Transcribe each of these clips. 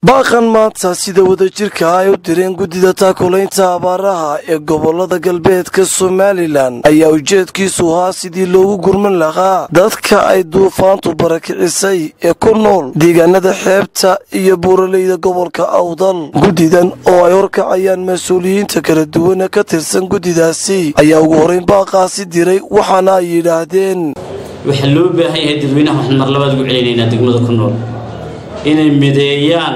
baaqan maanta sida wadajirka ay u direen guddida taakulaynta abaaraha ee gobolada galbeedka somalilan ayaa ujeedkiisu ahaa sidii loogu gurman lahaa dadka ay duufaantu barakicisay ee ku nool deegaanada xeebta iyo buuraleyda gobolka awdal guddidan oo ay horkacayaan mas-uuliyiinta kala duwana ka tirsan guddidaasi ayaa ugu horeyn baaqaasi diray waxaana ay yidhaahdeen waxaa loo baahan yahay dadweynaha waxaan mar labaad ugu celinaynaa degmada ku nool inay mideeyaan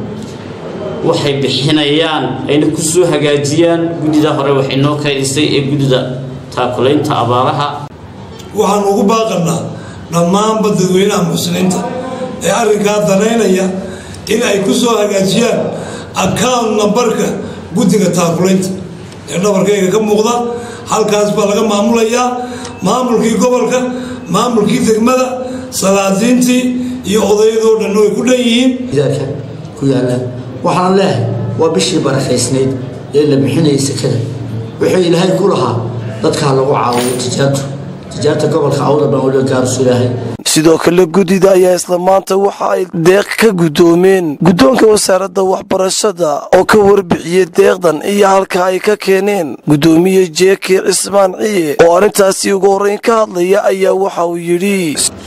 waxay bixinayaan ayna ku soo hagaajiyaan guddida hore waxay noo kaydisay ee guddida taakulaynta abaaraha waxaan ugu baaqanaa dhammaanba dadweynaha muxsiniinta ee arrinkaa danaynaya in ay ku soo hagaajiyaan account nambarka guddiga taakulaynta ee dhabarkayga ka muuqda halkaas baa laga maamulayaa maamulkii gobolka maamulkii degmada salaadiintii iyo odayadoo dhan way ku dhan yihiin gidaarka ku yaalla waxaan leehay waa bishii barakaysnayd ee la bixinayay sekada wuxuu ilaahay ku lahaa dadkaa lagu caawiyo tijaartu tijaarta gobolka awda baan waliba gaarus ilaahay sidoo kale guddida ayaa isla maanta waxa ay deeq ka guddoomeen guddoonka wasaaradda waxbarashada oo ka warbixiyey deeqdan iyo halka ay ka keeneen guddoomiye jeeke cismaan ciye oo arrintaasi ugu horreyn ka hadlaya ayaa waxa uu yidhi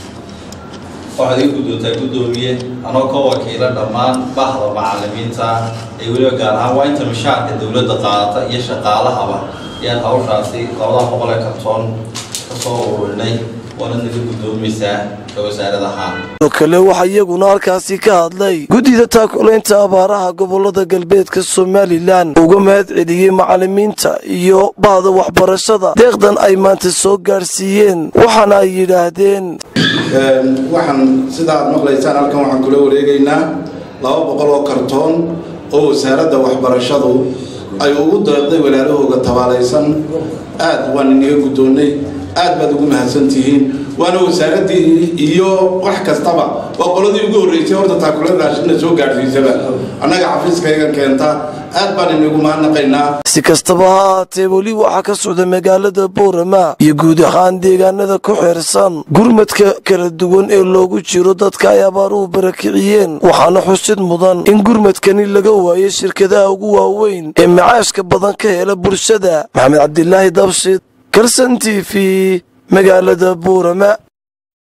waxaad iga guddoontaa guddoomiye anoo ka wakiila dhammaan bahda macalimiinta ee weliba gaar ahaan waa inta mishaarka dowladda qaadata iyo shaqaalahaba ayaan hawshaasi labada boqol ee kartoon ka soo ururinay waana naga guddoomaysaa ka wasaarad ahaan sidoo kale waxaa iyaguna halkaasi ka hadlay guddida taakulaynta abaaraha gobolada galbeedka somalilan uga mahad celiyey macalimiinta iyo bahda waxbarashada deeqdan ay maanta soo gaadhsiiyeen waxaana ay yidhaahdeen waxaan sidaad maqlaysaan halkan waxaan kula wareegaynaa laba boqol oo kartoon oo wasaaradda waxbarashadu ay ugu deeqday walaalahooga tabaalaysan aad waan inaga guddoonnay aad baad ugu mahadsantihiin waana wasaaraddii iyo wax kastaba waa qoladii ugu horreysay horta taakula raashinna soo gaadhsiisaba annaga xafiiskaygan keenta aad baan inagu mahadnaqaynaa si kastaba ha ahaatee weli waxaa ka socda magaalada boorama iyo guud ahaan deegaanada ku xeersan gurmadka kala duwan ee loogu jiro dadka ay abaaruhu barakiciyeen waxaana xusid mudan in gurmadkani laga waayo shirkadaha ugu waaweyn ee macaashka badan ka hela bulshada maxamed cabdilaahi dabshid karsan t v magaalada boorama